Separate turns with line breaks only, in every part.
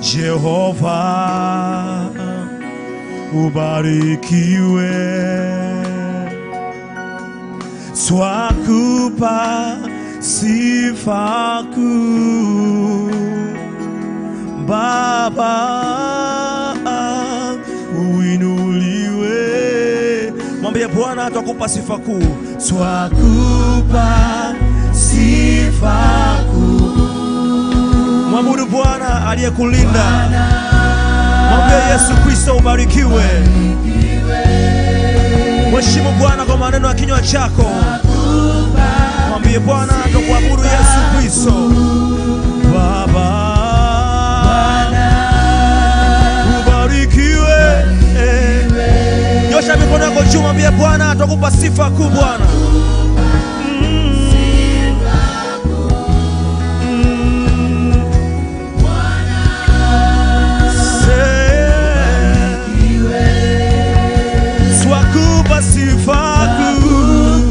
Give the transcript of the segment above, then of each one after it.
Jehova ubarikiwe, twakupa sifa kuu Baba, uinuliwe. Mwambie Bwana, twakupa sifa kuu, twakupa sifa kuu. Mwabudu Bwana aliyekulinda. Mwambie Yesu Kristo ubarikiwe. Mheshimu Bwana kwa maneno ya kinywa chako. Mwambie Bwana tukuabudu Yesu Kristo. Baba ubarikiwe. Eh. Nyosha mikono yako juu, mwambie Bwana tukupa sifa kuu Bwana. Twakupa sifa kuu.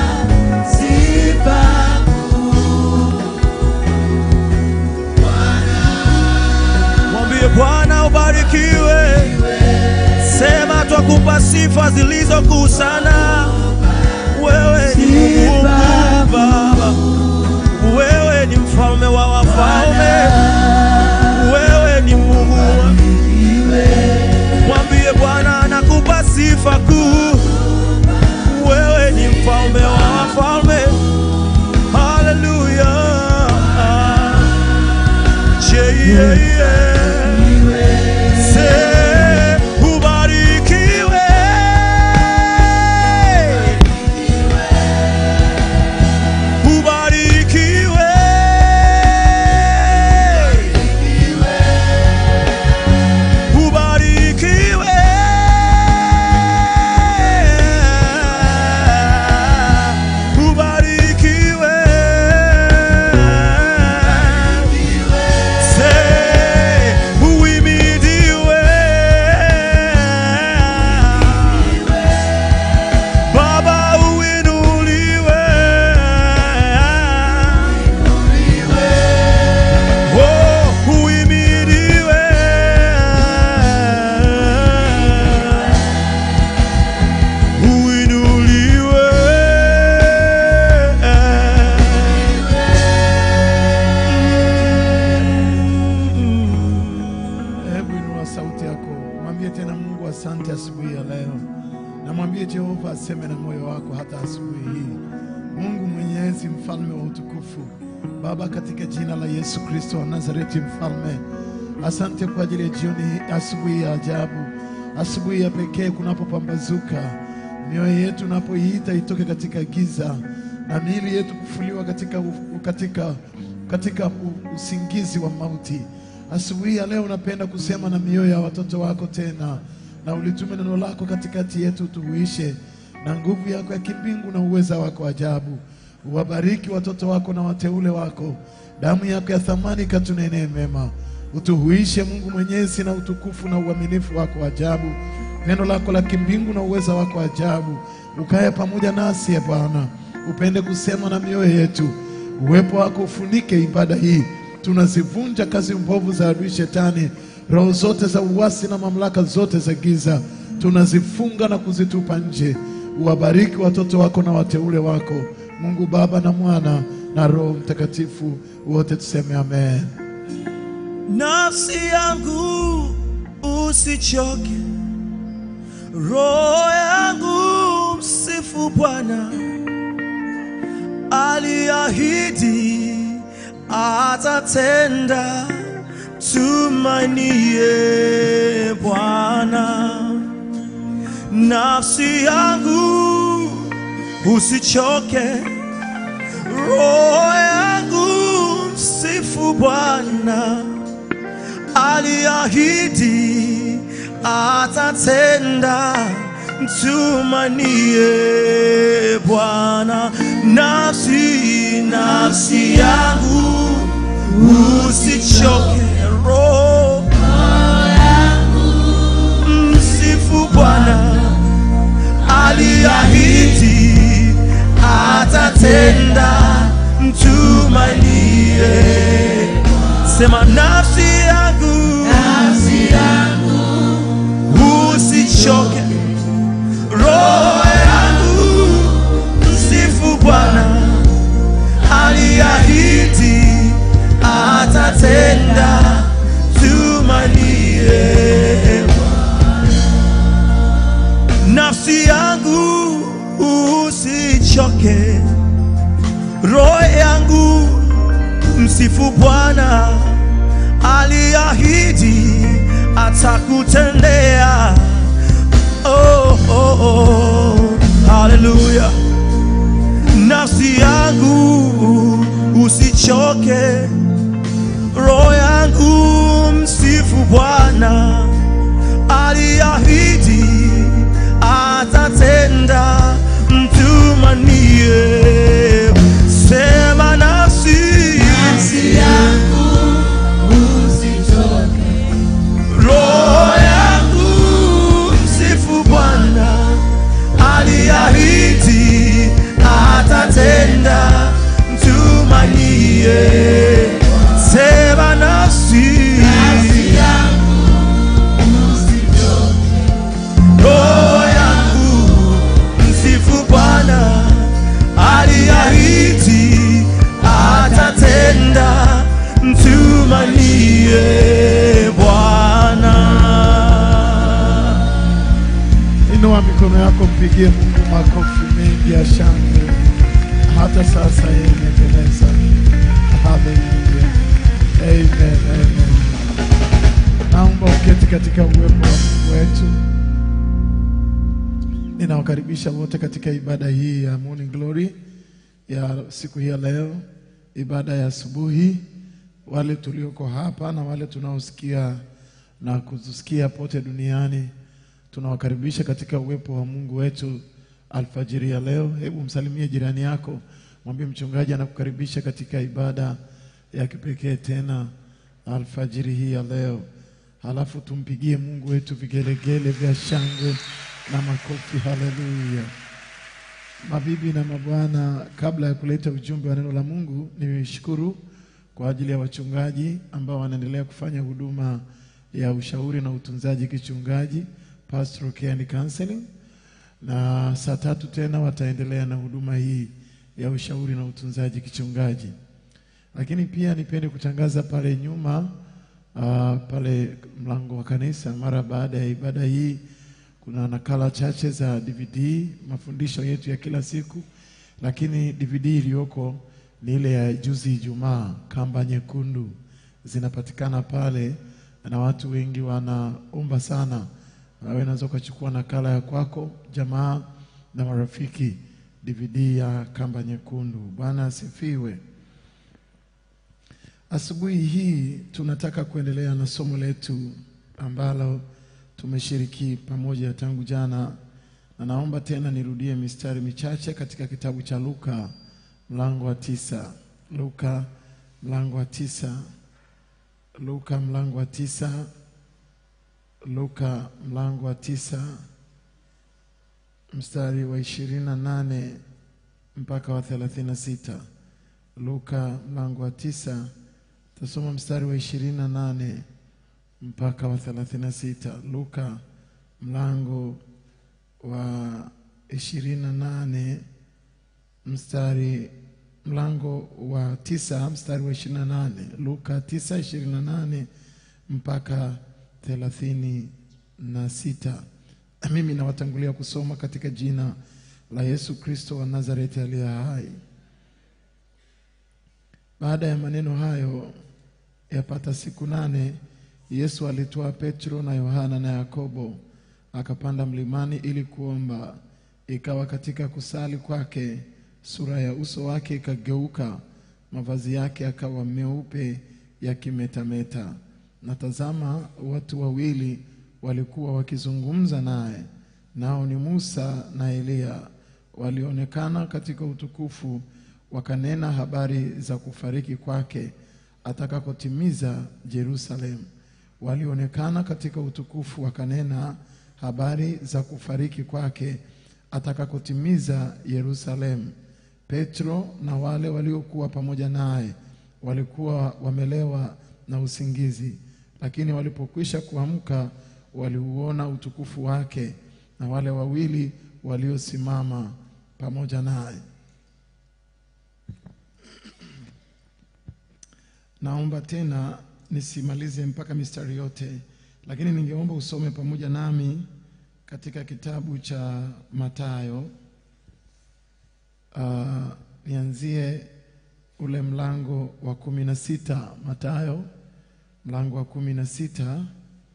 Mwambie Bwana ubarikiwe. Sema twakupa sifa zilizo kuu sana. Wewe ni Mungu mkuu Baba. Wewe ni mfalme wa wafalme. Wewe ni Mungu wa Mwambie Bwana nakupa sifa kuu. Wewe ni mfalme wa wafalme. Haleluya. Je, yeah, yeah. Se, ubarikiwe. Ubarikiwe. Ubarikiwe. Ubarikiwe. Se, uimidiwe. Baba uinuliwe. Oh, uimidiwe. Uinuliwe.
Hebu inua sauti yako, mwambie tena Mungu asante asubuhi ya leo, na mwambie Jehova aseme na moyo wako hata asubuhi hii. Mungu Mwenyezi, mfalme wa utukufu, Baba, katika jina la Yesu Kristo wa Nazareti, mfalme, asante kwa ajili ya jioni hii, asubuhi ya ajabu, asubuhi ya pekee kunapopambazuka, mioyo yetu unapoiita itoke katika giza na miili yetu kufuliwa katika, u- katika, katika u- usingizi wa mauti. Asubuhi ya leo unapenda kusema na mioyo ya watoto wako tena, na ulitume neno lako katikati yetu tuhuishe na nguvu yako ya kimbingu na uweza wako ajabu. Uwabariki watoto wako na wateule wako, damu yako ya thamani katunenee mema. Utuhuishe Mungu Mwenyezi na utukufu na uaminifu wako ajabu, neno lako la kimbingu na uweza wako ajabu. Ukae pamoja nasi, e Bwana, upende kusema na mioyo yetu. Uwepo wako ufunike ibada hii tunazivunja kazi mbovu za adui shetani, roho zote za uasi na mamlaka zote za giza, tunazifunga na kuzitupa nje. Uwabariki watoto wako na wateule wako, Mungu Baba na Mwana na Roho Mtakatifu, wote tuseme amen.
Nafsi yangu usichoke, roho yangu msifu Bwana. Aliahidi atatenda, tumainie Bwana. Nafsi yangu usichoke, roho yangu msifu Bwana aliahidi atatenda, mtumanie Bwana. Nafsi, nafsi yangu usichoke, roho msifu Bwana aliahidi atatenda, mtumainie. Sema nafsi yangu roho yangu msifu Bwana, aliahidi atakutendea. Oh, oh, oh. Haleluya! Nafsi yangu usichoke, roho yangu msifu Bwana, aliahidi atatenda, mtumanie. Sema nafsi, roho yangu msifu Bwana, aliahidi atatenda, mtumanie. Sema nafsi, roho yangu msifu Bwana, aliahidi atatenda, mtumanie Bwana.
Inua mikono yako, mpigie Mungu makofi mengi ya shangwe. Hata sasa yeye imependeza. Haleluya, amen, amen. Naomba uketi katika uwepo wa Mungu wetu. Ninawakaribisha wote katika ibada hii ya Morning Glory ya siku hii ya leo, ibada ya asubuhi, wale tulioko hapa na wale tunaosikia na kutusikia pote duniani tunawakaribisha katika uwepo wa Mungu wetu alfajiri ya leo. Hebu msalimie jirani yako, mwambie mchungaji anakukaribisha katika ibada ya kipekee tena alfajiri hii ya leo. Halafu tumpigie Mungu wetu vigelegele vya shangwe na makofi. Haleluya! Mabibi na mabwana, kabla ya kuleta ujumbe wa neno la Mungu, nishukuru kwa ajili ya wachungaji ambao wanaendelea kufanya huduma ya ushauri na utunzaji kichungaji, pastoral care and counseling, na saa tatu tena wataendelea na huduma hii ya ushauri na utunzaji kichungaji. Lakini pia nipende kutangaza pale nyuma, uh, pale mlango wa kanisa, mara baada ya ibada hii kuna nakala chache za DVD mafundisho yetu ya kila siku, lakini DVD iliyoko ni ile ya juzi Ijumaa, kamba nyekundu, zinapatikana pale na watu wengi wanaomba sana. Wewe unaweza ukachukua nakala ya kwako, jamaa na marafiki, DVD ya kamba nyekundu. Bwana asifiwe. Asubuhi hii tunataka kuendelea na somo letu ambalo tumeshiriki pamoja tangu jana, na naomba tena nirudie mistari michache katika kitabu cha Luka mlango wa tisa. Luka mlango wa tisa. Luka mlango wa tisa. Luka mlango wa tisa mstari wa ishirini na nane mpaka wa thelathini na sita. Luka mlango wa tisa tasoma mstari wa ishirini na nane mpaka wa thelathini na sita. Luka mlango wa ishirini na nane mstari mlango wa tisa mstari wa ishirini na nane Luka tisa ishirini na nane mpaka thelathini na sita. Mimi nawatangulia kusoma katika jina la Yesu Kristo wa Nazareti aliye hai. Baada ya maneno hayo, yapata siku nane, Yesu alitoa Petro na Yohana na Yakobo akapanda mlimani ili kuomba. Ikawa katika kusali kwake, sura ya uso wake ikageuka, mavazi yake akawa meupe yakimetameta. Na tazama, watu wawili walikuwa wakizungumza naye, nao ni Musa na Eliya, walionekana katika utukufu, wakanena habari za kufariki kwake atakakotimiza Yerusalemu. Walionekana katika utukufu, wakanena habari za kufariki kwake atakakotimiza Yerusalemu. Petro na wale waliokuwa pamoja naye walikuwa wamelewa na usingizi, lakini walipokwisha kuamka waliuona utukufu wake na wale wawili waliosimama pamoja naye. Naomba tena nisimalize mpaka mistari yote, lakini ningeomba usome pamoja nami katika kitabu cha Mathayo uh, nianzie ule mlango wa kumi na sita Mathayo mlango wa kumi na sita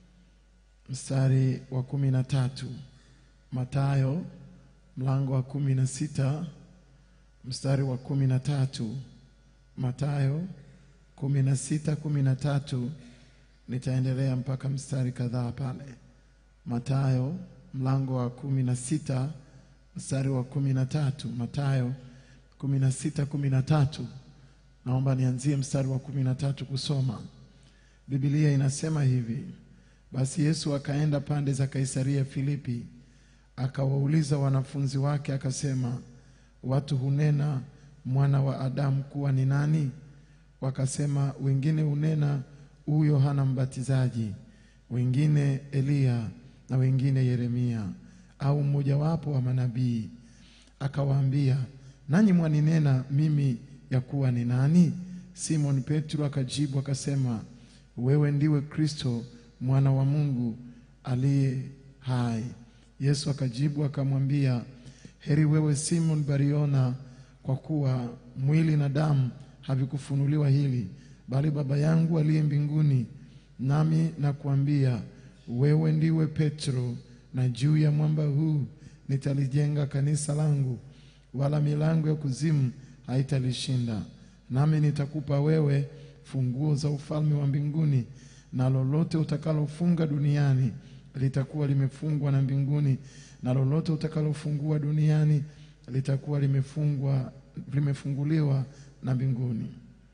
mstari wa kumi na tatu Mathayo mlango wa kumi na sita mstari wa kumi na tatu Mathayo kumi na sita kumi na tatu nitaendelea mpaka mstari kadhaa pale. Mathayo mlango wa kumi na sita mstari wa kumi na tatu Mathayo kumi na sita kumi na tatu Naomba nianzie mstari wa kumi na tatu kusoma. Biblia inasema hivi: basi Yesu akaenda pande za Kaisaria Filipi, akawauliza wanafunzi wake akasema, watu hunena mwana wa Adamu kuwa ni nani? Wakasema, wengine hunena huyu Yohana Mbatizaji, wengine Eliya, na wengine Yeremia au mmojawapo wa manabii. Akawaambia, nanyi mwaninena mimi ya kuwa ni nani? Simon Petro akajibu akasema, wewe ndiwe Kristo mwana wa Mungu aliye hai. Yesu akajibu akamwambia, heri wewe Simon Bariona, kwa kuwa mwili na damu havikufunuliwa hili, bali Baba yangu aliye mbinguni. Nami nakuambia wewe ndiwe Petro, na juu ya mwamba huu nitalijenga kanisa langu, wala milango ya kuzimu haitalishinda. Nami nitakupa wewe funguo za ufalme wa mbinguni, na lolote utakalofunga duniani litakuwa limefungwa na mbinguni, na lolote utakalofungua duniani litakuwa limefungwa limefunguliwa na mbinguni.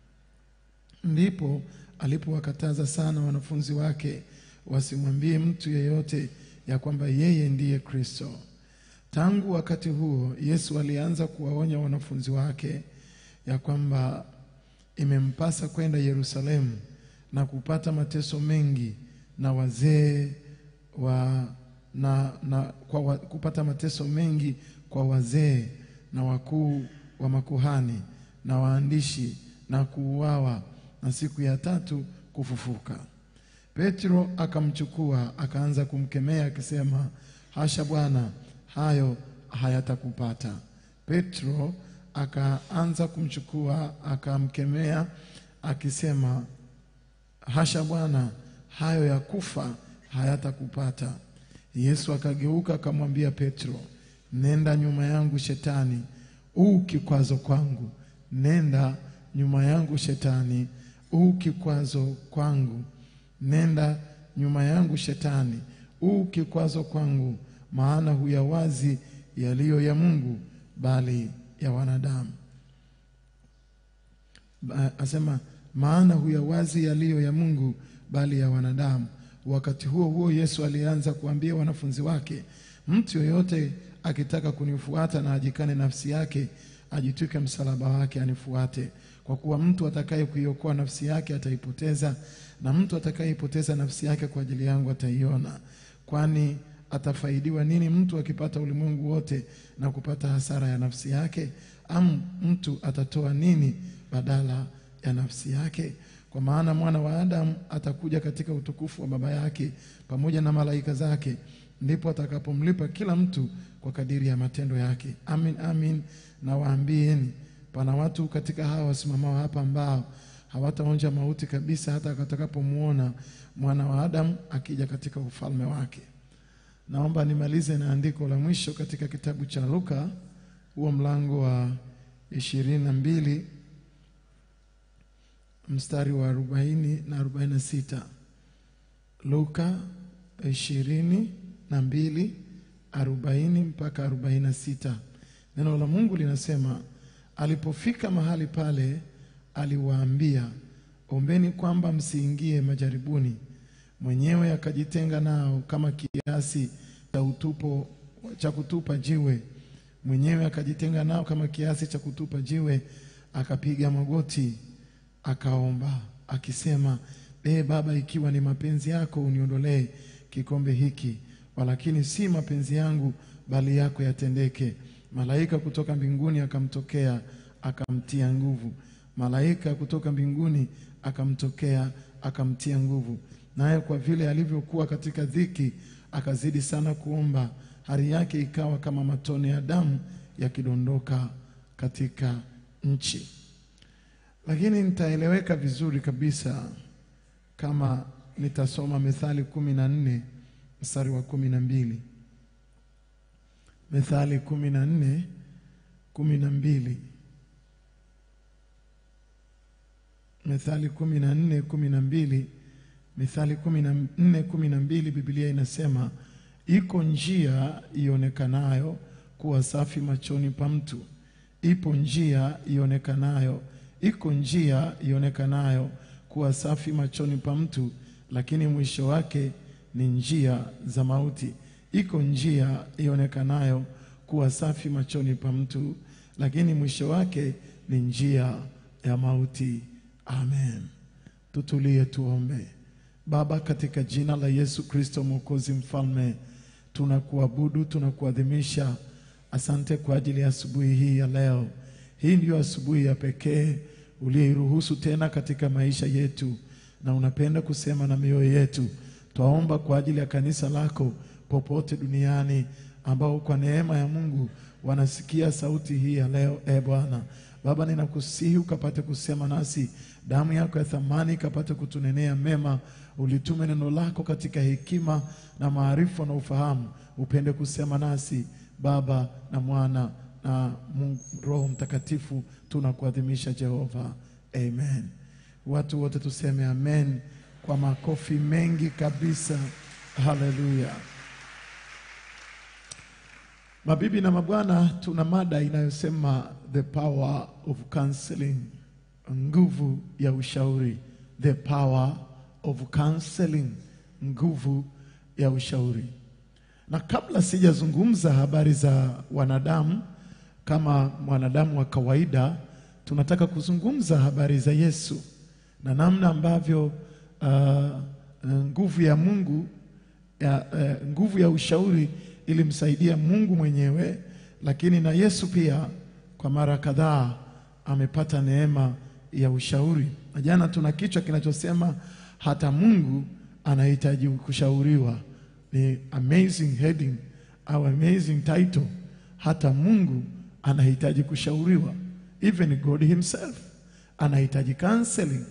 Ndipo alipowakataza sana wanafunzi wake wasimwambie mtu yeyote ya kwamba yeye ndiye Kristo. Tangu wakati huo Yesu alianza kuwaonya wanafunzi wake ya kwamba imempasa kwenda Yerusalemu na kupata mateso mengi na wazee wa na, na kwa wa, kupata mateso mengi kwa wazee na wakuu wa makuhani na waandishi na kuuawa na siku ya tatu kufufuka. Petro akamchukua akaanza kumkemea akisema, hasha Bwana, hayo hayatakupata. Petro akaanza kumchukua akamkemea akisema, hasha Bwana, hayo ya kufa hayatakupata. Yesu akageuka akamwambia Petro, nenda nyuma yangu Shetani, u kikwazo kwangu. Nenda nyuma yangu Shetani, u kikwazo kwangu. Nenda nyuma yangu Shetani, u kikwazo kwangu, maana huyawazi yaliyo ya Mungu, bali ya wanadamu. Ba- Asema maana huyawazi yaliyo ya Mungu, bali ya wanadamu. Wakati huo huo Yesu alianza kuambia wanafunzi wake, mtu yoyote akitaka kunifuata na ajikane nafsi yake, ajitwike msalaba wake anifuate. Kwa kuwa mtu atakaye kuiokoa nafsi yake ataipoteza, na mtu atakayeipoteza nafsi yake kwa ajili yangu ataiona. Kwani atafaidiwa nini mtu akipata ulimwengu wote na kupata hasara ya nafsi yake? Am mtu atatoa nini badala ya nafsi yake? Kwa maana mwana wa Adamu atakuja katika utukufu wa Baba yake pamoja na malaika zake, ndipo atakapomlipa kila mtu kwa kadiri ya matendo yake. Amin, amin nawaambieni, pana watu katika hawa wasimamao hapa ambao hawataonja mauti kabisa hata watakapomuona mwana wa Adamu akija katika ufalme wake. Naomba nimalize na andiko la mwisho katika kitabu cha Luka, huo mlango wa ishirini na mbili mstari wa arobaini na arobaini na sita Luka ishirini na mbili arobaini mpaka arobaini na sita Neno la Mungu linasema, alipofika mahali pale, aliwaambia, ombeni kwamba msiingie majaribuni. Mwenyewe akajitenga nao kama kiasi cha utupo cha kutupa jiwe. Mwenyewe akajitenga nao kama kiasi cha kutupa jiwe, akapiga magoti akaomba akisema, Ee Baba, ikiwa ni mapenzi yako uniondolee kikombe hiki, walakini si mapenzi yangu bali yako yatendeke. Malaika kutoka mbinguni akamtokea akamtia nguvu. Malaika kutoka mbinguni akamtokea akamtia nguvu. Naye kwa vile alivyokuwa katika dhiki, akazidi sana kuomba, hali yake ikawa kama matone ya damu yakidondoka katika nchi. Lakini nitaeleweka vizuri kabisa kama nitasoma Methali kumi na nne mstari wa kumi na mbili. Methali kumi na nne kumi na mbili. Methali kumi na nne kumi na mbili. Mithali kumi na nne kumi na mbili, Biblia inasema iko njia ionekanayo kuwa safi machoni pa mtu, ipo njia ionekanayo, iko njia ionekanayo kuwa safi machoni pa mtu, lakini mwisho wake ni njia za mauti. Iko njia ionekanayo kuwa safi machoni pa mtu, lakini mwisho wake ni njia ya mauti. Amen. Tutulie tuombe. Baba, katika jina la Yesu Kristo Mwokozi Mfalme, tunakuabudu, tunakuadhimisha. Asante kwa ajili ya asubuhi hii ya leo. Hii ndiyo asubuhi ya pekee uliyeiruhusu tena katika maisha yetu, na unapenda kusema na mioyo yetu. Twaomba kwa ajili ya kanisa lako popote duniani ambao kwa neema ya Mungu wanasikia sauti hii ya leo. E Bwana Baba, ninakusihi ukapate kusema nasi, damu yako ya thamani ikapate kutunenea mema. Ulitume neno lako katika hekima na maarifa na ufahamu, upende kusema nasi Baba na Mwana na Mungu, Roho Mtakatifu. Tunakuadhimisha Jehova, amen. Watu wote tuseme amen kwa makofi mengi kabisa. Haleluya. Mabibi na mabwana, tuna mada inayosema the power of counseling, nguvu ya ushauri. The power of counseling, nguvu ya ushauri. Na kabla sijazungumza habari za wanadamu kama mwanadamu wa kawaida, tunataka kuzungumza habari za Yesu na namna ambavyo uh, nguvu ya Mungu ya, uh, nguvu ya ushauri ilimsaidia Mungu mwenyewe, lakini na Yesu pia kwa mara kadhaa amepata neema ya ushauri. Na jana tuna kichwa kinachosema hata Mungu anahitaji kushauriwa. Ni amazing heading au amazing title. Hata Mungu anahitaji kushauriwa, even God himself anahitaji counseling.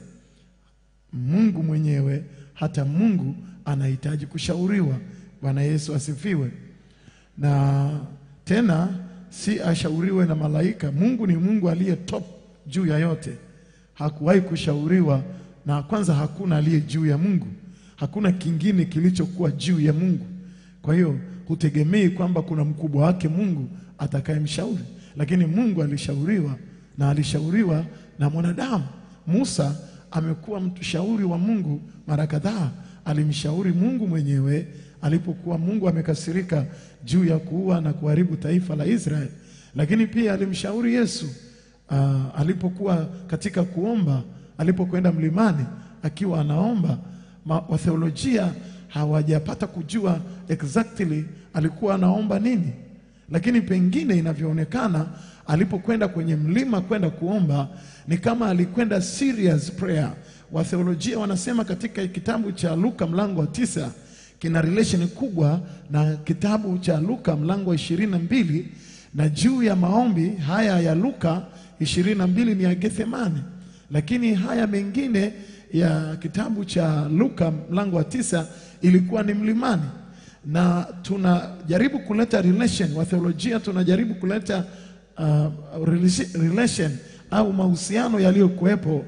Mungu mwenyewe, hata Mungu anahitaji kushauriwa. Bwana Yesu asifiwe. Na tena si ashauriwe na malaika. Mungu ni Mungu aliye top juu ya yote, hakuwahi kushauriwa na kwanza, hakuna aliye juu ya Mungu, hakuna kingine kilichokuwa juu ya Mungu. Kwa hiyo hutegemei kwamba kuna mkubwa wake Mungu atakayemshauri, lakini Mungu alishauriwa na alishauriwa na mwanadamu. Musa amekuwa mshauri wa Mungu mara kadhaa, alimshauri Mungu mwenyewe alipokuwa Mungu amekasirika juu ya kuua na kuharibu taifa la Israeli, lakini pia alimshauri Yesu uh, alipokuwa katika kuomba, alipokwenda mlimani akiwa anaomba. Watheolojia hawajapata kujua exactly alikuwa anaomba nini, lakini pengine inavyoonekana alipokwenda kwenye mlima kwenda kuomba ni kama alikwenda serious prayer. Watheolojia wanasema katika kitabu cha Luka mlango wa tisa kina relation kubwa na kitabu cha Luka mlango wa ishirini na mbili na juu ya maombi haya ya Luka ishirini na mbili ni ya Gethsemane, lakini haya mengine ya kitabu cha Luka mlango wa tisa ilikuwa ni mlimani, na tunajaribu kuleta relation, wa theolojia tunajaribu kuleta uh, relation au mahusiano yaliyokuwepo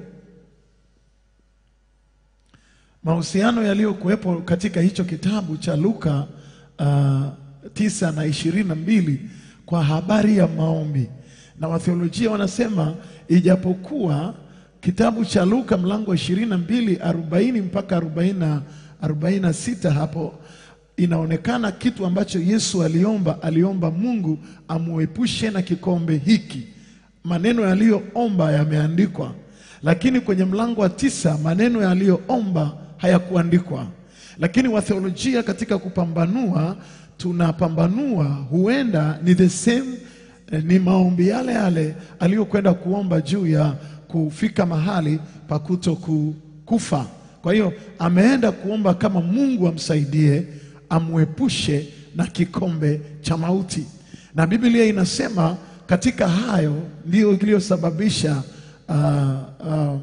mahusiano yaliyokuwepo katika hicho kitabu cha Luka uh, tisa na ishirini na mbili kwa habari ya maombi, na watheolojia wanasema ijapokuwa kitabu cha Luka mlango wa ishirini na mbili arobaini mpaka arobaini na sita hapo inaonekana kitu ambacho Yesu aliomba. Aliomba Mungu amuepushe na kikombe hiki. Maneno yaliyoomba yameandikwa, lakini kwenye mlango wa tisa maneno yaliyoomba hayakuandikwa. Lakini watheolojia katika kupambanua, tunapambanua huenda ni the same, eh, ni maombi yale yale aliyokwenda kuomba juu ya kufika mahali pa kuto kufa. Kwa hiyo ameenda kuomba kama Mungu amsaidie amwepushe na kikombe cha mauti, na Biblia inasema katika hayo ndio iliyosababisha uh, uh,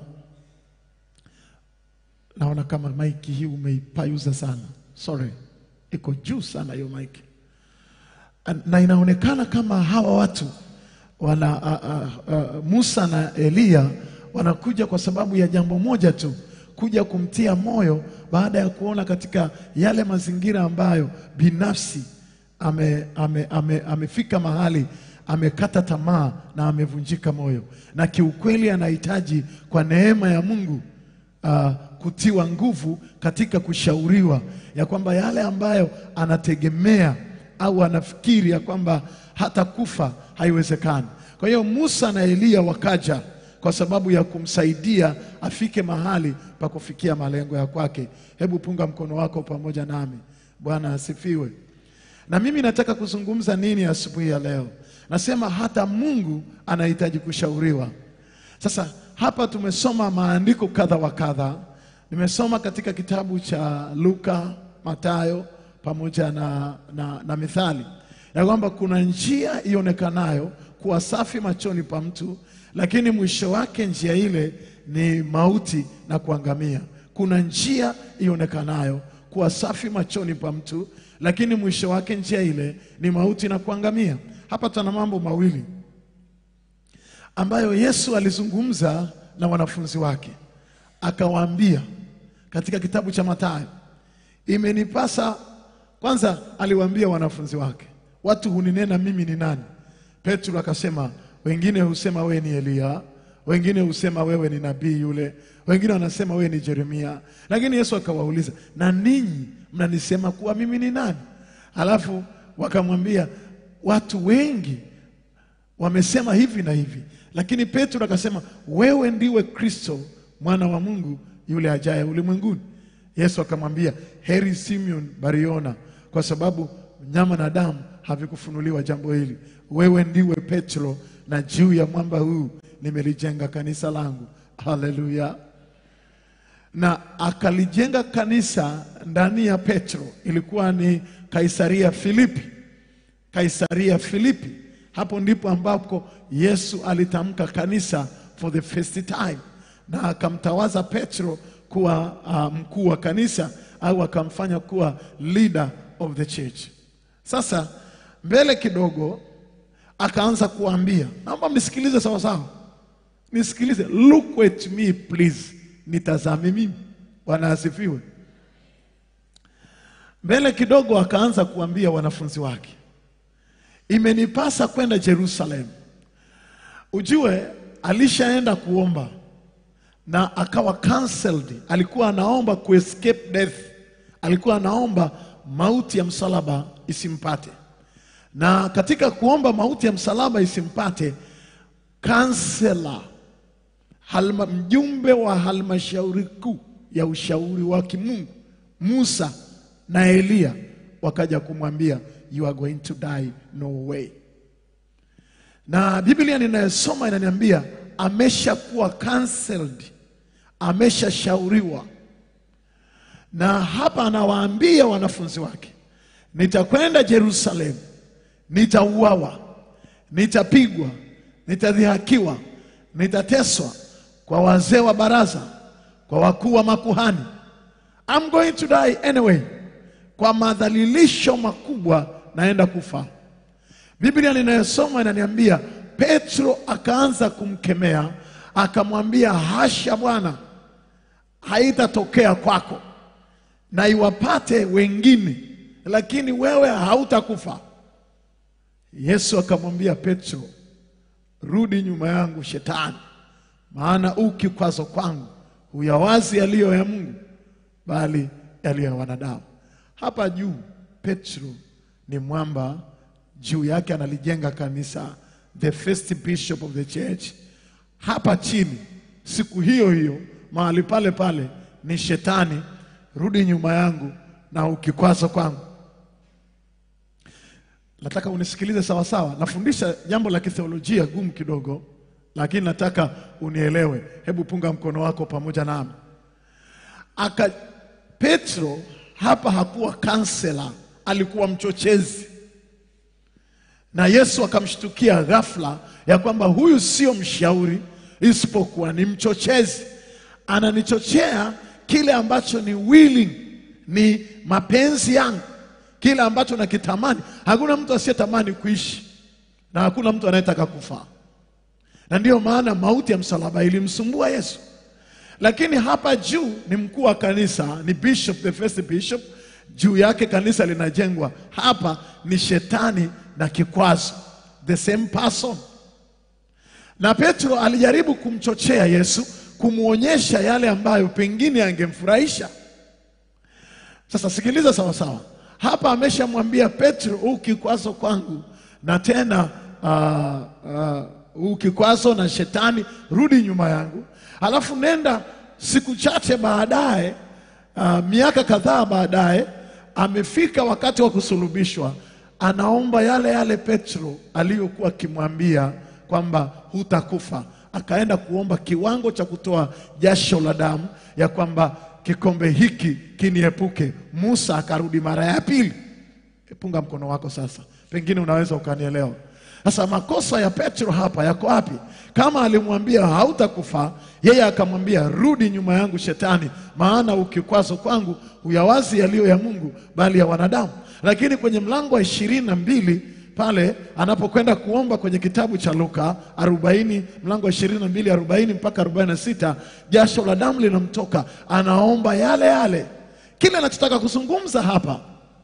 naona kama maiki hii umeipayuza sana, sorry, iko juu sana hiyo maiki, na inaonekana kama hawa watu wana uh, uh, uh, Musa na Eliya wanakuja kwa sababu ya jambo moja tu, kuja kumtia moyo baada ya kuona katika yale mazingira ambayo binafsi ame, ame, ame, amefika mahali amekata tamaa na amevunjika moyo, na kiukweli anahitaji kwa neema ya Mungu uh, kutiwa nguvu katika kushauriwa ya kwamba yale ambayo anategemea au anafikiri ya kwamba hata kufa haiwezekani. Kwa hiyo Musa na Eliya wakaja kwa sababu ya kumsaidia afike mahali pa kufikia malengo ya kwake. Hebu punga mkono wako pamoja nami. Bwana asifiwe. Na mimi nataka kuzungumza nini asubuhi ya leo? Nasema hata Mungu anahitaji kushauriwa. Sasa hapa tumesoma maandiko kadha wa kadha. Nimesoma katika kitabu cha Luka, Mathayo pamoja na, na, na Mithali ya kwamba kuna njia ionekanayo kuwa safi machoni pa mtu, lakini mwisho wake njia ile ni mauti na kuangamia. Kuna njia ionekanayo kuwa safi machoni pa mtu, lakini mwisho wake njia ile ni mauti na kuangamia. Hapa tuna mambo mawili ambayo Yesu alizungumza na wanafunzi wake, akawaambia katika kitabu cha Mathayo, imenipasa kwanza. Aliwaambia wanafunzi wake, watu huninena mimi ni nani? Petro akasema, wengine husema wewe ni Eliya, wengine husema wewe ni nabii yule, wengine wanasema wewe ni Yeremia. Lakini Yesu akawauliza, na ninyi mnanisema kuwa mimi ni nani? Alafu wakamwambia, watu wengi wamesema hivi na hivi, lakini Petro akasema, wewe ndiwe Kristo mwana wa Mungu yule ajaye ulimwenguni. Yesu akamwambia, heri Simeon Bariona, kwa sababu nyama na damu havikufunuliwa jambo hili. Wewe ndiwe Petro, na juu ya mwamba huu nimelijenga kanisa langu. Haleluya! Na akalijenga kanisa ndani ya Petro, ilikuwa ni Kaisaria Filipi. Kaisaria Filipi, hapo ndipo ambapo Yesu alitamka kanisa for the first time, na akamtawaza Petro kuwa uh, mkuu wa kanisa au akamfanya kuwa leader of the church. Sasa mbele kidogo akaanza kuambia, naomba mnisikilize sawa sawa, nisikilize, look at me please, nitazame mimi. Bwana asifiwe. Mbele kidogo akaanza kuambia wanafunzi wake, imenipasa kwenda Jerusalem. Ujue alishaenda kuomba na akawa cancelled. Alikuwa anaomba ku escape death, alikuwa anaomba mauti ya msalaba isimpate, na katika kuomba mauti ya msalaba isimpate, kansela halma, mjumbe wa halmashauri kuu ya ushauri wa kimungu Musa na Eliya wakaja kumwambia you are going to die no way. Na Biblia ninayosoma inaniambia ameshakuwa cancelled, ameshashauriwa. Na hapa anawaambia wanafunzi wake, nitakwenda Yerusalemu, nitauawa, nitapigwa, nitadhihakiwa, nitateswa kwa wazee wa baraza, kwa wakuu wa makuhani. I'm going to die anyway. Kwa madhalilisho makubwa naenda kufa. Biblia ninayosoma inaniambia Petro akaanza kumkemea, akamwambia hasha, Bwana, haitatokea kwako, na iwapate wengine, lakini wewe hautakufa. Yesu akamwambia Petro, rudi nyuma yangu Shetani, maana u kikwazo kwangu, huyawazi yaliyo ya Mungu, bali yaliyo ya wanadamu. Hapa juu Petro ni mwamba, juu yake analijenga kanisa, the first bishop of the church. Hapa chini siku hiyo hiyo mahali pale pale ni Shetani, rudi nyuma yangu na ukikwazo kwangu. Nataka unisikilize sawa sawa. Nafundisha jambo la kitheolojia gumu kidogo, lakini nataka unielewe. Hebu punga mkono wako pamoja nami. Aka Petro hapa hakuwa kansela, alikuwa mchochezi. na Yesu akamshtukia ghafla ya kwamba huyu sio mshauri, isipokuwa ni mchochezi. Ananichochea kile ambacho ni willing, ni mapenzi yangu, kile ambacho nakitamani. Hakuna mtu asiyetamani kuishi na hakuna mtu anayetaka kufa, na ndiyo maana mauti ya msalaba ilimsumbua Yesu. Lakini hapa juu ni mkuu wa kanisa, ni bishop, the first bishop. Juu yake kanisa linajengwa. Hapa ni shetani na kikwazo, the same person. Na Petro alijaribu kumchochea Yesu, kumwonyesha yale ambayo pengine angemfurahisha. Sasa sikiliza sawa sawa, hapa ameshamwambia Petro, huu kikwazo kwangu, na tena uh, uh, huu kikwazo na shetani, rudi nyuma yangu. Alafu nenda siku chache baadaye, uh, miaka kadhaa baadaye, amefika wakati wa kusulubishwa, anaomba yale yale Petro aliyokuwa akimwambia kwamba hutakufa. Akaenda kuomba kiwango cha kutoa jasho la damu, ya kwamba kikombe hiki kiniepuke. Musa akarudi mara ya pili. Punga mkono wako sasa, pengine unaweza ukanielewa. Sasa makosa ya Petro hapa yako wapi? Kama alimwambia hautakufa, yeye akamwambia rudi nyuma yangu Shetani, maana ukikwazo kwangu huyawazi yaliyo ya Mungu, bali ya wanadamu. Lakini kwenye mlango wa ishirini na mbili pale anapokwenda kuomba kwenye kitabu cha Luka 40 mlango wa 22 40 mpaka 46, jasho la damu linamtoka, anaomba yale yale. Kile anachotaka kuzungumza hapa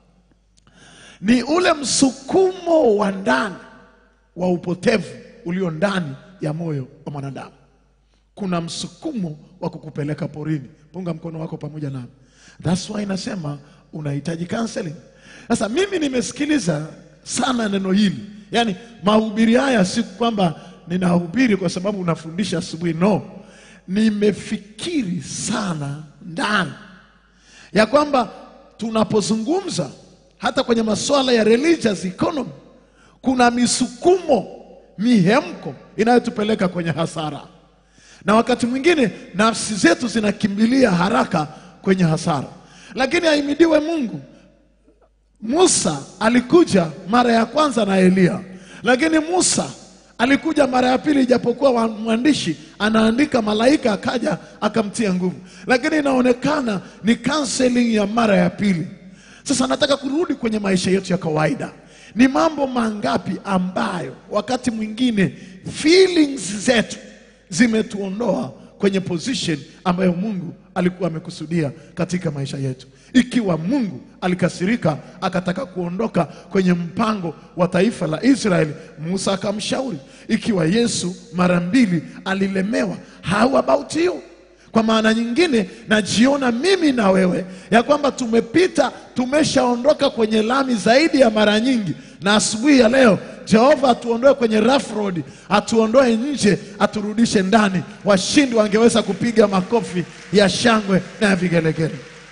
ni ule msukumo wa ndani wa upotevu ulio ndani ya moyo wa mwanadamu. Kuna msukumo wa kukupeleka porini. Punga mkono wako pamoja nami. That's why inasema unahitaji counseling. Sasa mimi nimesikiliza sana neno hili, yaani mahubiri haya si kwamba ninahubiri kwa sababu unafundisha asubuhi, no. Nimefikiri sana ndani ya kwamba tunapozungumza hata kwenye masuala ya religious economy kuna misukumo mihemko inayotupeleka kwenye hasara, na wakati mwingine nafsi zetu zinakimbilia haraka kwenye hasara. Lakini ahimidiwe Mungu, Musa alikuja mara ya kwanza na Eliya, lakini Musa alikuja mara ya pili, ijapokuwa wa- mwandishi anaandika malaika akaja akamtia nguvu, lakini inaonekana ni counseling ya mara ya pili. Sasa nataka kurudi kwenye maisha yetu ya kawaida. Ni mambo mangapi ambayo wakati mwingine feelings zetu zimetuondoa kwenye position ambayo Mungu alikuwa amekusudia katika maisha yetu. Ikiwa Mungu alikasirika akataka kuondoka kwenye mpango wa taifa la Israeli, Musa akamshauri. Ikiwa Yesu mara mbili alilemewa, how about you? Kwa maana nyingine, najiona mimi na wewe ya kwamba tumepita, tumeshaondoka kwenye lami zaidi ya mara nyingi, na asubuhi ya leo Jehova atuondoe kwenye rough road, atuondoe nje, aturudishe ndani. Washindi wangeweza kupiga makofi ya shangwe na ya vigelegele.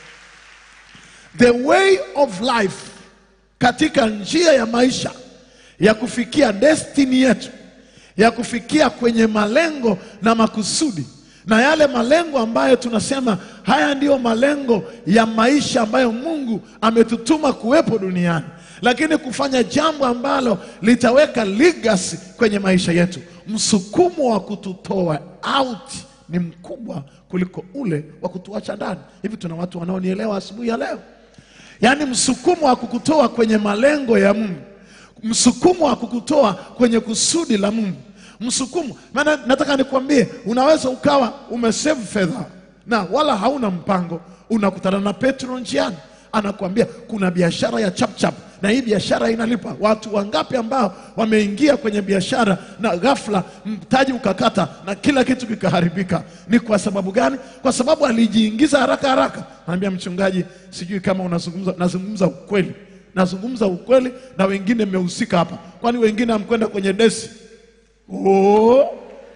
The way of life, katika njia ya maisha ya kufikia destiny yetu, ya kufikia kwenye malengo na makusudi na yale malengo ambayo tunasema haya ndiyo malengo ya maisha ambayo Mungu ametutuma kuwepo duniani, lakini kufanya jambo ambalo litaweka legacy kwenye maisha yetu. Msukumo wa kututoa out ni mkubwa kuliko ule wa kutuacha ndani. Hivi tuna watu wanaonielewa asubuhi ya leo? Yaani msukumo wa kukutoa kwenye malengo ya Mungu, msukumo wa kukutoa kwenye kusudi la Mungu, msukumo. Maana nataka nikwambie, unaweza ukawa umesave fedha na wala hauna mpango, unakutana na Petro njiani, anakuambia kuna biashara ya chapchap na hii biashara inalipa. Watu wangapi ambao wameingia kwenye biashara na ghafla mtaji ukakata na kila kitu kikaharibika? Ni kwa sababu gani? Kwa sababu alijiingiza haraka haraka. Anaambia mchungaji, sijui kama unazungumza, nazungumza ukweli, nazungumza ukweli, na wengine mmehusika hapa. Kwani wengine hamkwenda kwenye desi? Oh.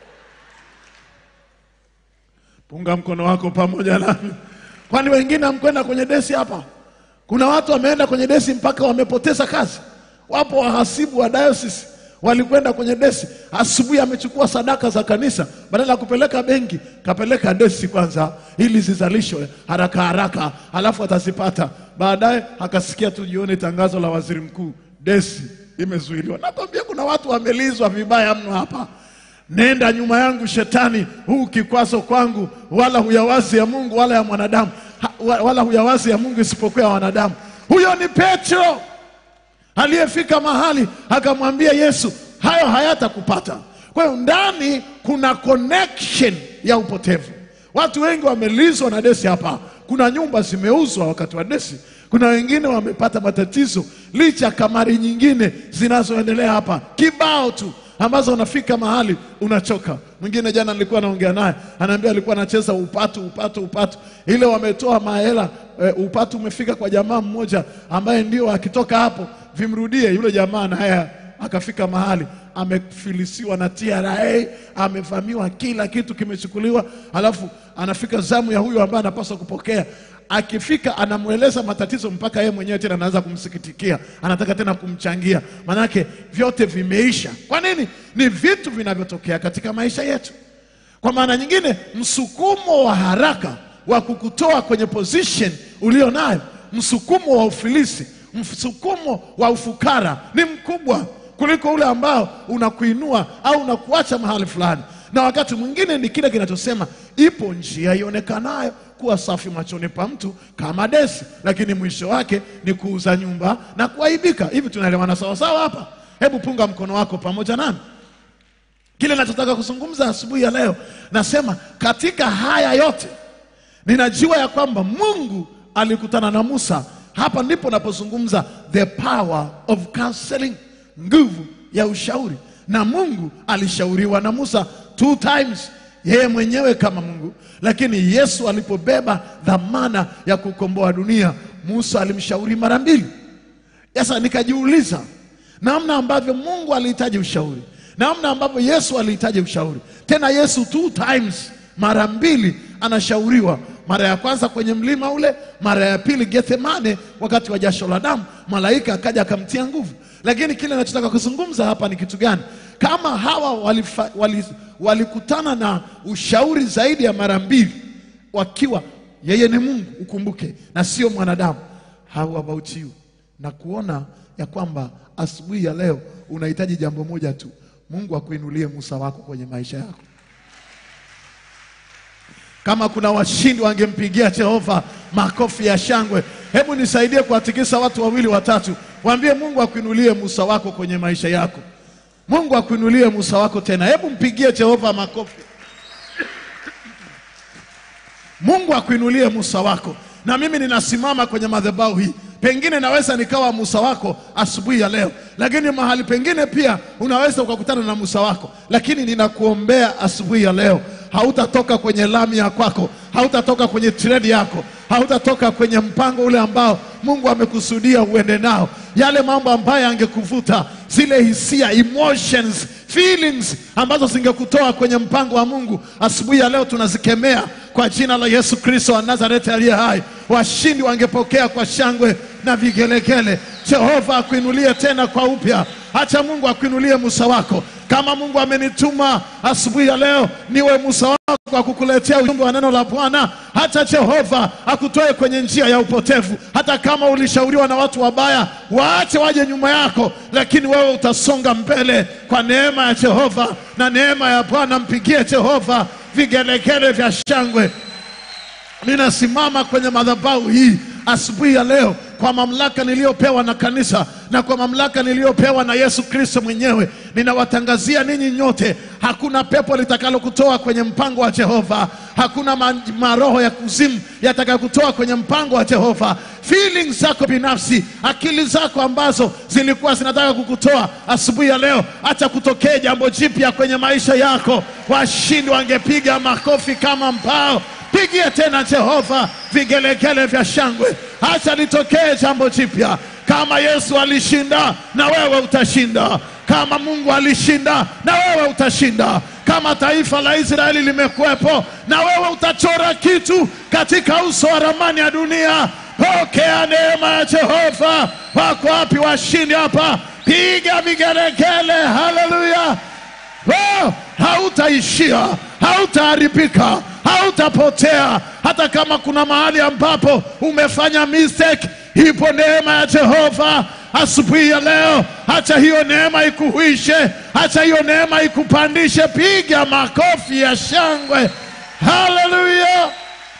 Punga mkono wako pamoja nami. Kwani wengine hamkwenda kwenye desi hapa? Kuna watu wameenda kwenye desi mpaka wamepoteza kazi. Wapo wahasibu wa diocese walikwenda kwenye desi, asubuhi amechukua sadaka za kanisa, badala ya kupeleka benki kapeleka desi kwanza, ili zizalishwe haraka haraka, halafu atazipata baadaye. Akasikia tu jioni tangazo la waziri mkuu, desi imezuiliwa. Nakwambia kuna watu wamelizwa vibaya mno hapa. Nenda nyuma yangu shetani, huu kikwazo kwangu, wala huyawazi ya Mungu wala ya mwanadamu, Ha- wa- wala huyawazi ya Mungu isipokuwa ya wanadamu. Huyo ni Petro aliyefika mahali akamwambia Yesu, hayo hayatakupata. Kwa hiyo ndani kuna connection ya upotevu. Watu wengi wamelizwa na desi hapa. Kuna nyumba zimeuzwa wakati wa desi, kuna wengine wamepata matatizo licha ya kamari nyingine zinazoendelea hapa kibao tu ambazo unafika mahali unachoka. Mwingine jana nilikuwa naongea naye, anaambia alikuwa anacheza upatu upatu upatu, ile wametoa mahela e, upatu umefika kwa jamaa mmoja ambaye ndio akitoka hapo vimrudie yule jamaa, naye akafika mahali amefilisiwa na TRA, amevamiwa, kila kitu kimechukuliwa, alafu anafika zamu ya huyo ambaye anapaswa kupokea akifika anamweleza matatizo mpaka yeye mwenyewe tena anaanza kumsikitikia, anataka tena kumchangia, manake vyote vimeisha. Kwa nini? Ni vitu vinavyotokea katika maisha yetu. Kwa maana nyingine, msukumo wa haraka wa kukutoa kwenye position ulio nayo, msukumo wa ufilisi, msukumo wa ufukara ni mkubwa kuliko ule ambao unakuinua au unakuacha mahali fulani na wakati mwingine ni kile kinachosema ipo njia ionekanayo kuwa safi machoni pa mtu kama desi, lakini mwisho wake ni kuuza nyumba na kuaibika. Hivi tunaelewana sawasawa hapa? Hebu punga mkono wako pamoja nami. Kile nachotaka kuzungumza asubuhi ya leo, nasema katika haya yote ninajua ya kwamba Mungu alikutana na Musa. Hapa ndipo napozungumza the power of counseling, nguvu ya ushauri. Na Mungu alishauriwa na Musa two times, yeye mwenyewe kama Mungu, lakini Yesu alipobeba dhamana ya kukomboa dunia, Musa alimshauri mara mbili. Sasa nikajiuliza namna ambavyo Mungu alihitaji ushauri, namna ambavyo Yesu alihitaji ushauri. Tena Yesu two times, mara mbili anashauriwa, mara ya kwanza kwenye mlima ule, mara ya pili Gethsemane, wakati wa jasho la damu, malaika akaja akamtia nguvu. Lakini kile nachotaka kuzungumza hapa ni kitu gani? Kama hawa walifa, wali, walikutana na ushauri zaidi ya mara mbili, wakiwa yeye ni Mungu, ukumbuke, na sio mwanadamu. How about you? Na kuona ya kwamba asubuhi ya leo unahitaji jambo moja tu, Mungu akuinulie Musa wako kwenye maisha yako. Kama kuna washindi wangempigia Jehova makofi ya shangwe. Hebu nisaidie kuwatikisa watu wawili watatu, waambie Mungu akuinulie Musa wako kwenye maisha yako. Mungu akuinulie Musa wako tena. Hebu mpigie Jehova makofi. Mungu akuinulie Musa wako. Na mimi ninasimama kwenye madhabahu hii, pengine naweza nikawa Musa wako asubuhi ya leo, lakini mahali pengine pia unaweza ukakutana na Musa wako, lakini ninakuombea asubuhi ya leo, hautatoka kwenye lami ya kwako, hautatoka kwenye tredi yako, hautatoka kwenye mpango ule ambao Mungu amekusudia uende nao, yale mambo ambayo angekuvuta zile hisia emotions feelings ambazo zingekutoa kwenye mpango wa Mungu. Asubuhi ya leo tunazikemea kwa jina la Yesu Kristo wa Nazareti aliye hai. Washindi wangepokea kwa shangwe na vigelegele. Jehova akuinulie tena kwa upya. Acha Mungu akuinulie Musa wako. Kama Mungu amenituma asubuhi ya leo niwe Musa wako wa kukuletea ujumbe wa neno la Bwana, hata Jehova akutoe kwenye njia ya upotevu. Hata kama ulishauriwa na watu wabaya, waache waje nyuma yako, lakini wewe utasonga mbele kwa neema ya Jehova na neema ya Bwana. Mpigie Jehova vigelegele vya shangwe. Ninasimama kwenye madhabahu hii asubuhi ya leo kwa mamlaka niliyopewa na kanisa na kwa mamlaka niliyopewa na Yesu Kristo mwenyewe, ninawatangazia ninyi nyote, hakuna pepo litakalokutoa kwenye mpango wa Jehova. Hakuna ma maroho ya kuzimu yatakayokutoa kwenye mpango wa Jehova. Feelings zako binafsi, akili zako ambazo zilikuwa zinataka kukutoa asubuhi ya leo, acha kutokee jambo jipya kwenye maisha yako. Washindi wangepiga makofi kama mbao. Pigie tena Jehova vigelegele vya shangwe, acha litokee jambo jipya. Kama Yesu alishinda, na wewe utashinda. Kama Mungu alishinda, na wewe utashinda. Kama taifa la Israeli limekuwepo, na wewe utachora kitu katika uso wa ramani ya dunia. Pokea neema ya Jehova. Wako wapi washindi hapa? Piga vigelegele, haleluya! Oh, hautaishia, hautaharibika, hautapotea. Hata kama kuna mahali ambapo umefanya mistake, ipo neema ya Jehova asubuhi ya leo. Acha hiyo neema ikuhuishe, acha hiyo neema ikupandishe. Piga makofi ya shangwe, haleluya!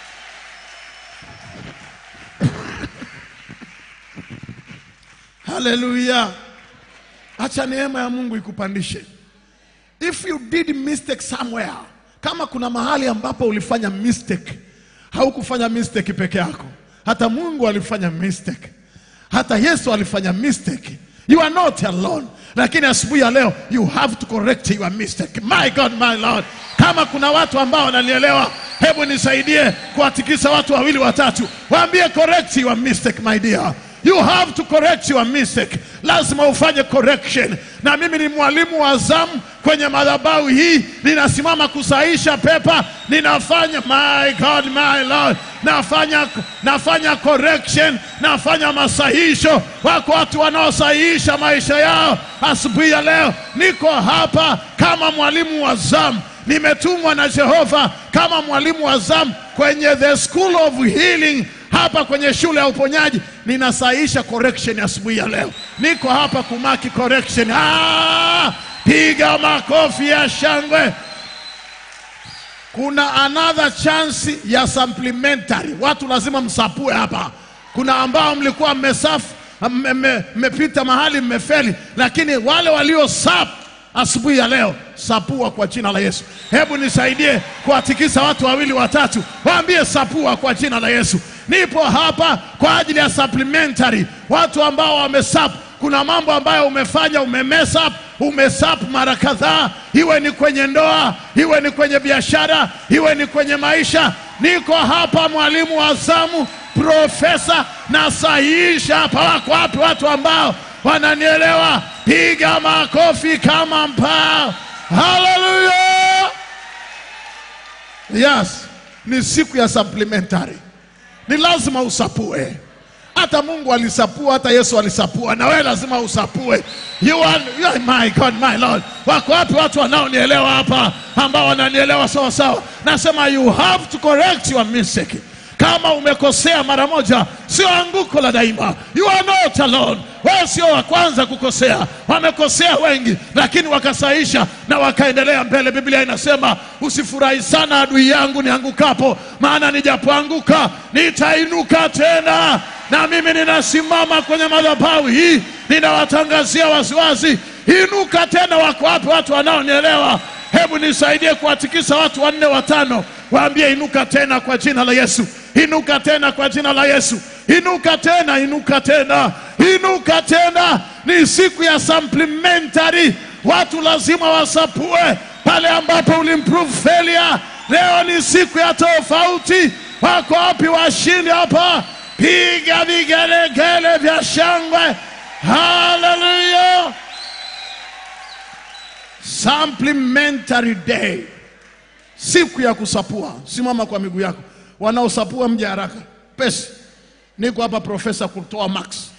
Haleluya! Acha neema ya Mungu ikupandishe. If you did mistake somewhere, kama kuna mahali ambapo ulifanya mistake, haukufanya mistake peke yako, hata Mungu alifanya mistake, hata Yesu alifanya mistake. You are not alone. Lakini asubuhi ya leo you have to correct your mistake. My God, my Lord. Kama kuna watu ambao wananielewa, hebu nisaidie kuwatikisa watu wawili watatu, waambie correct your mistake my dear. You have to correct your mistake. Lazima ufanye correction. Na mimi ni mwalimu wa zamu kwenye madhabahu hii, ninasimama kusahisha pepa, ninafanya my God, my Lord, nafanya nafanya correction, nafanya masahisho. Wako watu wanaosahihisha maisha yao. Asubuhi ya leo niko hapa kama mwalimu wa zamu, nimetumwa na Jehova kama mwalimu wa zamu kwenye the school of healing hapa kwenye shule ya uponyaji ninasahisha correction asubuhi ya leo. Niko hapa kumaki correction. Ah, piga makofi ya shangwe. Kuna another chance ya supplementary. Watu lazima msapue hapa. Kuna ambao mlikuwa mmesafu mme- mme- mmepita mahali mmefeli, lakini wale walio sap asubuhi ya leo sapua kwa jina la Yesu. Hebu nisaidie kuwatikisa watu wawili watatu, waambie sapua kwa jina la Yesu. Nipo hapa kwa ajili ya supplementary, watu ambao wamesap. Kuna mambo ambayo umefanya umemess up, umesap mara kadhaa, iwe ni kwenye ndoa, iwe ni kwenye biashara, iwe ni kwenye maisha. Niko hapa mwalimu wa zamu, profesa, nasahihisha hapa. Wako wapi watu ambao wananielewa? Piga makofi kama mpao. Haleluya! Yes, ni siku ya supplementary, ni lazima usapue. Hata Mungu alisapua, hata Yesu alisapua, na wewe lazima usapue. You are, you are my God, my Lord. Wako wapi watu wanaonielewa hapa, ambao wananielewa sawa sawa? Nasema you have to correct your mistake. Kama umekosea mara moja, sio anguko la daima. You are not alone. Wewe sio wa kwanza kukosea, wamekosea wengi, lakini wakasaisha na wakaendelea mbele. Biblia inasema usifurahi sana adui yangu niangukapo, maana nijapoanguka nitainuka tena. Na mimi ninasimama kwenye madhabahu hii, ninawatangazia waziwazi, inuka tena. Wako wapi watu wanaonielewa? Hebu nisaidie kuwatikisa watu wanne watano, waambie inuka tena kwa jina la Yesu, inuka tena kwa jina la Yesu, inuka tena, inuka tena, inuka tena. Ni siku ya supplementary, watu lazima wasapue pale ambapo ulimprove failure. Leo ni siku ya tofauti. Wako wapi washindi hapa? Piga vigelegele vya shangwe, haleluya! Supplementary day, siku ya kusapua. Simama kwa miguu yako, wanaosapua mje haraka pesi. Niko hapa profesa kutoa max.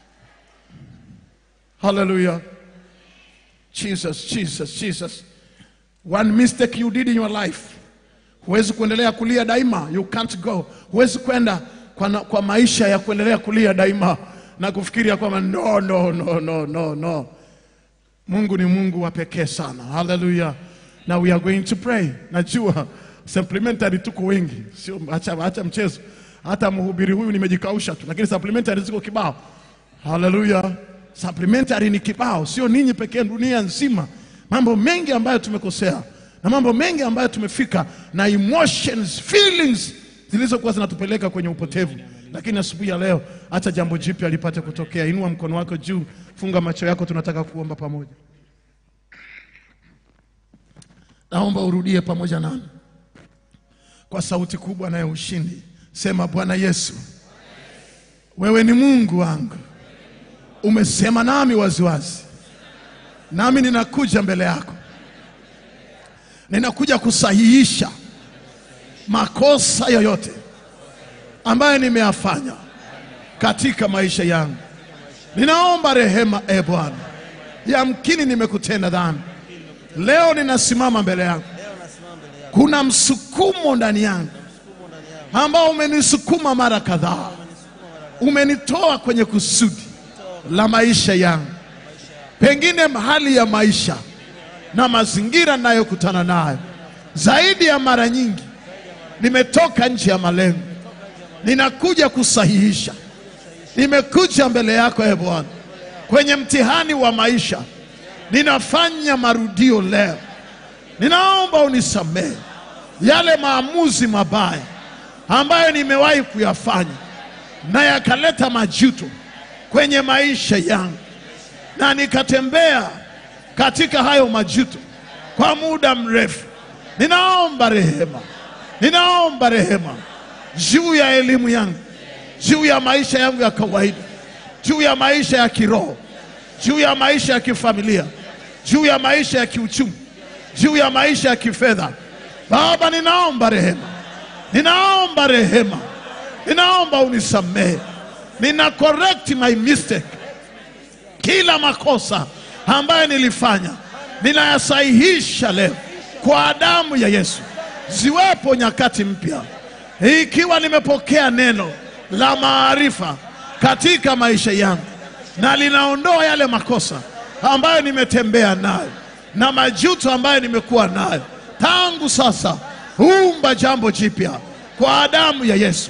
Haleluya, Jesus, Jesus, Jesus. One mistake you did in your life, huwezi kuendelea kulia daima. You can't go, huwezi kwenda kwa, na- kwa maisha ya kuendelea kulia daima na kufikiria kwamba no, no, no, no, no, no. Mungu ni Mungu wa pekee sana. Haleluya. Now we are going to pray. Najua supplementary tuko wengi, sio acha, acha mchezo. Hata mhubiri huyu nimejikausha tu, lakini supplementary ziko kibao. Haleluya. Supplementary ni kibao, sio ninyi pekee, dunia nzima. Mambo mengi ambayo tumekosea na mambo mengi ambayo tumefika na emotions, feelings zilizokuwa zinatupeleka kwenye upotevu. Lakini asubuhi ya leo, acha jambo jipya lipate kutokea. Inua mkono wako juu, funga macho yako, tunataka kuomba pamoja. Naomba urudie pamoja nami kwa sauti kubwa na ya ushindi. Sema, Bwana Yesu, wewe ni Mungu wangu, umesema nami waziwazi, nami ninakuja mbele yako, ninakuja kusahihisha makosa yoyote ambayo nimeyafanya katika maisha yangu. Ninaomba rehema, e Bwana, yamkini nimekutenda dhambi. Leo ninasimama mbele yako, kuna msukumo ndani yangu ambao umenisukuma mara kadhaa, umenitoa kwenye kusudi, la maisha yangu, pengine hali ya maisha na mazingira ninayokutana nayo. Zaidi ya mara nyingi nimetoka nje ya malengo, ninakuja kusahihisha. Nimekuja mbele yako e Bwana, kwenye mtihani wa maisha, ninafanya marudio leo. Ninaomba unisamehe yale maamuzi mabaya ambayo nimewahi kuyafanya na yakaleta majuto kwenye maisha yangu, na nikatembea katika hayo majuto kwa muda mrefu. Ninaomba rehema, ninaomba rehema juu ya elimu yangu, juu ya maisha yangu ya kawaida, juu ya maisha ya kiroho, juu ya maisha ya kifamilia, juu ya maisha ya kiuchumi, juu ya maisha ya kifedha. Baba, ninaomba rehema, ninaomba rehema, ninaomba unisamehe. Nina correct my mistake, kila makosa ambayo nilifanya ninayasahihisha leo kwa damu ya Yesu. Ziwepo nyakati mpya, ikiwa nimepokea neno la maarifa katika maisha yangu, na linaondoa yale makosa ambayo nimetembea nayo na majuto ambayo nimekuwa nayo tangu sasa. Umba jambo jipya kwa damu ya Yesu.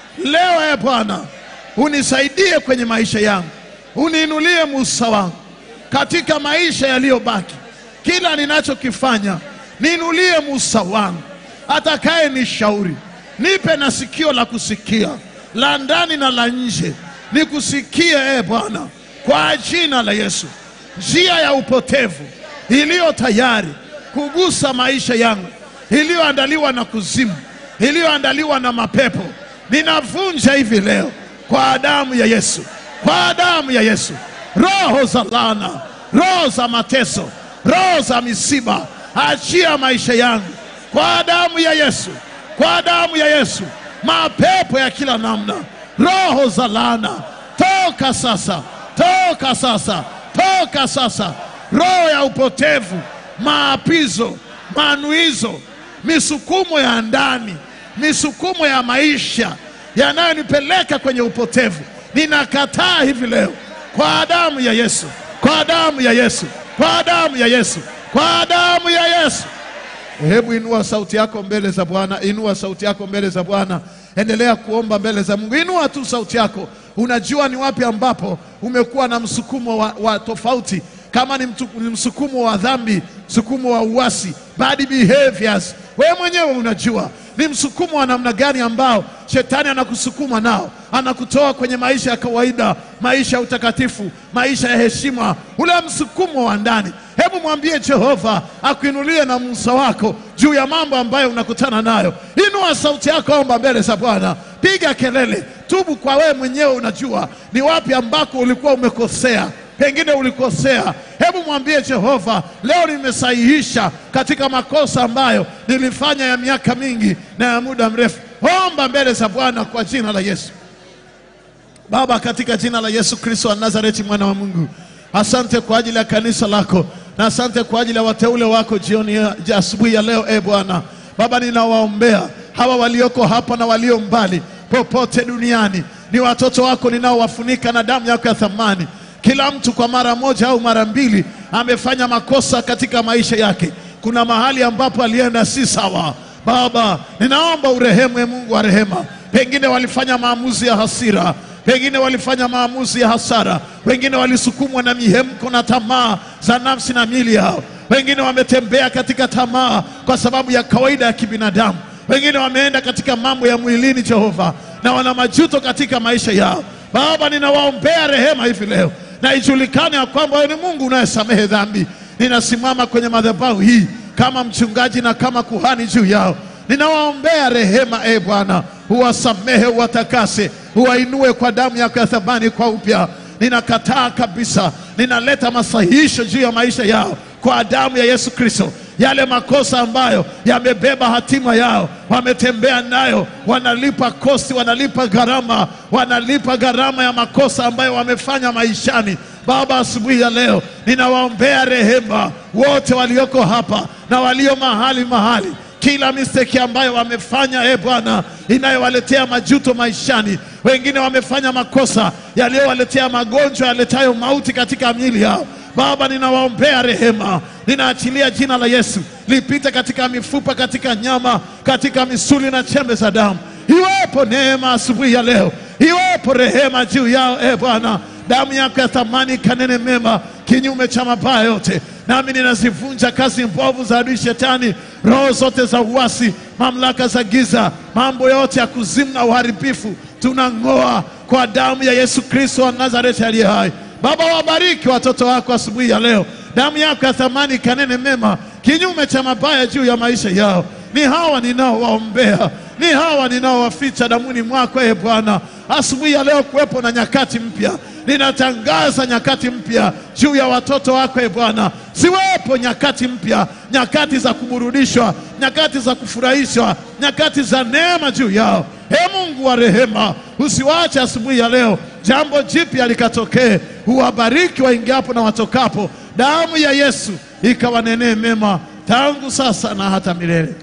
Leo e Bwana, unisaidie kwenye maisha yangu, uniinulie musa wangu katika maisha yaliyobaki. Kila ninachokifanya niinulie musa wangu, atakaye nishauri, nipe na sikio la kusikia la ndani na la nje, nikusikie e Bwana, kwa jina la Yesu. Njia ya upotevu iliyo tayari kugusa maisha yangu, iliyoandaliwa na kuzimu, iliyoandaliwa na mapepo, ninavunja hivi leo kwa damu ya Yesu, kwa damu ya Yesu. Roho za laana, roho za mateso, roho za misiba, achia maisha yangu kwa damu ya Yesu, kwa damu ya Yesu. Mapepo ya kila namna, roho za laana, toka sasa, toka sasa, toka sasa. Roho ya upotevu, maapizo, manuizo, misukumo ya ndani, misukumo ya maisha yanayonipeleka kwenye upotevu, ninakataa hivi leo kwa damu ya Yesu, kwa damu ya Yesu, kwa damu ya Yesu, kwa damu ya Yesu. Hebu inua sauti yako mbele za Bwana, inua sauti yako mbele za Bwana, endelea kuomba mbele za Mungu. Inua tu sauti yako. Unajua ni wapi ambapo umekuwa na msukumo wa, wa tofauti, kama ni, mtu, ni msukumo wa dhambi, msukumo wa uasi, bad behaviors. Wewe mwenyewe unajua ni msukumo wa namna gani ambao shetani anakusukuma nao, anakutoa kwenye maisha ya kawaida, maisha ya utakatifu, maisha ya heshima, ule msukumo wa ndani. Hebu mwambie Jehova akuinulie na Musa wako juu ya mambo ambayo unakutana nayo. Inua sauti yako, omba mbele za Bwana, piga kelele, tubu kwa wewe mwenyewe. Unajua ni wapi ambako ulikuwa umekosea pengine ulikosea. Hebu mwambie Jehova, leo nimesahihisha katika makosa ambayo nilifanya ya miaka mingi na ya muda mrefu. Omba mbele za Bwana kwa jina la Yesu. Baba, katika jina la Yesu Kristo wa Nazareti, mwana wa Mungu, asante kwa ajili ya kanisa lako na asante kwa ajili ya wateule wako jioni ya ya asubuhi ya leo. E Bwana Baba, ninawaombea hawa walioko hapa na walio mbali popote duniani, ni watoto wako ninaowafunika na damu yako ya thamani. Kila mtu kwa mara moja au mara mbili amefanya makosa katika maisha yake. Kuna mahali ambapo alienda si sawa. Baba, ninaomba urehemu, e Mungu wa rehema. Pengine walifanya maamuzi ya hasira, pengine walifanya maamuzi ya hasara, wengine walisukumwa na mihemko na tamaa za nafsi na miili yao, wengine wametembea katika tamaa kwa sababu ya kawaida ya kibinadamu, wengine wameenda katika mambo ya mwilini, Jehova, na wana majuto katika maisha yao. Baba, ninawaombea rehema hivi leo na ijulikane ya kwamba wewe ni Mungu unayesamehe dhambi. Ninasimama kwenye madhabahu hii kama mchungaji na kama kuhani juu yao, ninawaombea rehema. E Bwana, uwasamehe, uwatakase, uwainue kwa damu yako ya thamani kwa upya. Ninakataa kabisa, ninaleta masahihisho juu ya maisha yao kwa damu ya Yesu Kristo. Yale makosa ambayo yamebeba hatima yao, wametembea nayo, wanalipa kosti, wanalipa gharama, wanalipa gharama ya makosa ambayo wamefanya maishani. Baba, asubuhi ya leo ninawaombea rehema wote walioko hapa na walio mahali mahali kila mistake ambayo wamefanya, e Bwana, inayowaletea majuto maishani, wengine wamefanya makosa yaliyowaletea magonjwa yaletayo mauti katika miili yao. Baba, ninawaombea rehema, ninaachilia jina la Yesu lipite katika mifupa, katika nyama, katika misuli na chembe za damu. Iwepo neema asubuhi ya leo, iwepo rehema juu yao, e Bwana. Damu yako ya thamani kanene mema kinyume cha mabaya yote, nami ninazivunja kazi mbovu za adui Shetani, roho zote za uasi, mamlaka za giza, mambo yote ya kuzimu na uharibifu, tunang'oa kwa damu ya Yesu Kristo wa Nazareti aliye hai. Baba, wabariki watoto wako asubuhi ya leo, damu yako ya thamani kanene mema kinyume cha mabaya juu ya maisha yao. Ni hawa ninaowaombea, ni hawa ninaowaficha damuni mwako, e Bwana. Asubuhi ya leo kuwepo na nyakati mpya, ninatangaza nyakati mpya juu ya watoto wako, e Bwana. Ziwepo nyakati mpya, nyakati za kuburudishwa, nyakati za kufurahishwa, nyakati za neema juu yao. He Mungu wa rehema, usiwache asubuhi ya leo jambo jipya likatokee. Huwabariki waingiapo na watokapo, damu ya Yesu ikawanenee mema tangu sasa na hata milele.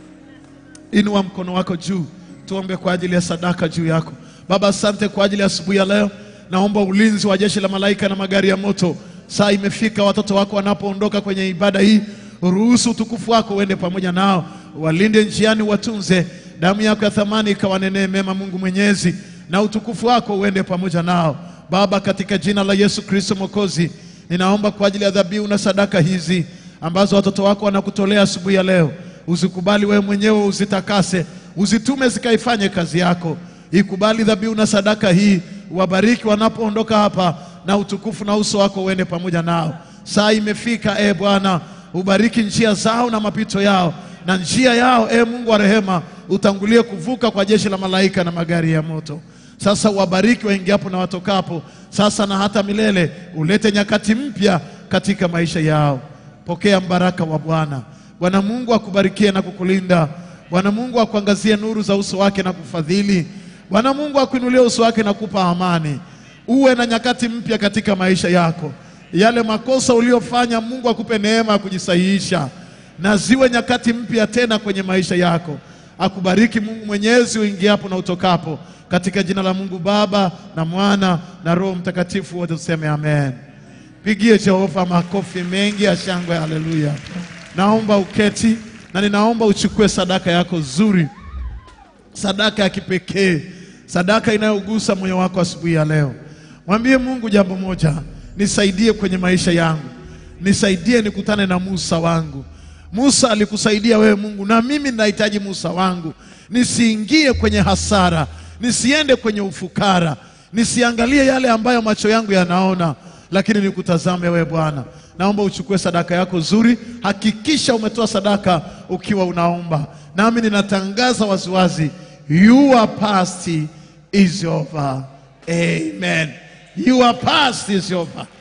Inua mkono wako juu, tuombe kwa ajili ya sadaka juu yako. Baba, asante kwa ajili ya asubuhi ya leo. Naomba ulinzi wa jeshi la malaika na magari ya moto. Saa imefika, watoto wako wanapoondoka kwenye ibada hii, ruhusu utukufu wako uende pamoja nao, walinde njiani, watunze. Damu yako ya thamani ikawanenee mema, Mungu Mwenyezi, na utukufu wako uende pamoja nao. Baba, katika jina la Yesu Kristo Mwokozi, ninaomba kwa ajili ya dhabihu na sadaka hizi ambazo watoto wako wanakutolea asubuhi ya leo, uzikubali wewe mwenyewe, uzitakase, uzitume zikaifanye kazi yako. Ikubali dhabihu na sadaka hii, wabariki wanapoondoka hapa, na utukufu na uso wako uende pamoja nao. Saa imefika, e Bwana, ubariki njia zao na mapito yao na njia yao, e Mungu wa rehema, utangulie kuvuka kwa jeshi la malaika na magari ya moto. Sasa wabariki waingiapo na watokapo, sasa na hata milele. Ulete nyakati mpya katika maisha yao. Pokea mbaraka wa Bwana. Bwana Mungu akubarikie na kukulinda. Bwana Mungu akuangazie nuru za uso wake na kufadhili. Bwana Mungu akuinulie uso wake na kupa amani. Uwe na nyakati mpya katika maisha yako. Yale makosa uliyofanya, Mungu akupe neema ya kujisahihisha, na ziwe nyakati mpya tena kwenye maisha yako. Akubariki Mungu Mwenyezi uingiapo na utokapo, katika jina la Mungu Baba na Mwana na Roho Mtakatifu, wote tuseme amen. Pigie Jehova makofi mengi ya shangwe, haleluya. Naomba uketi na ninaomba uchukue sadaka yako nzuri, sadaka ya kipekee, sadaka inayogusa moyo wako asubuhi ya leo. Mwambie Mungu jambo moja, nisaidie kwenye maisha yangu, nisaidie nikutane na Musa wangu. Musa alikusaidia wewe Mungu, na mimi ninahitaji Musa wangu, nisiingie kwenye hasara, nisiende kwenye ufukara, nisiangalie yale ambayo macho yangu yanaona, lakini nikutazame wewe Bwana. Naomba uchukue sadaka yako nzuri, hakikisha umetoa sadaka ukiwa unaomba, nami ninatangaza waziwazi, your past is over. Amen. Your past is over.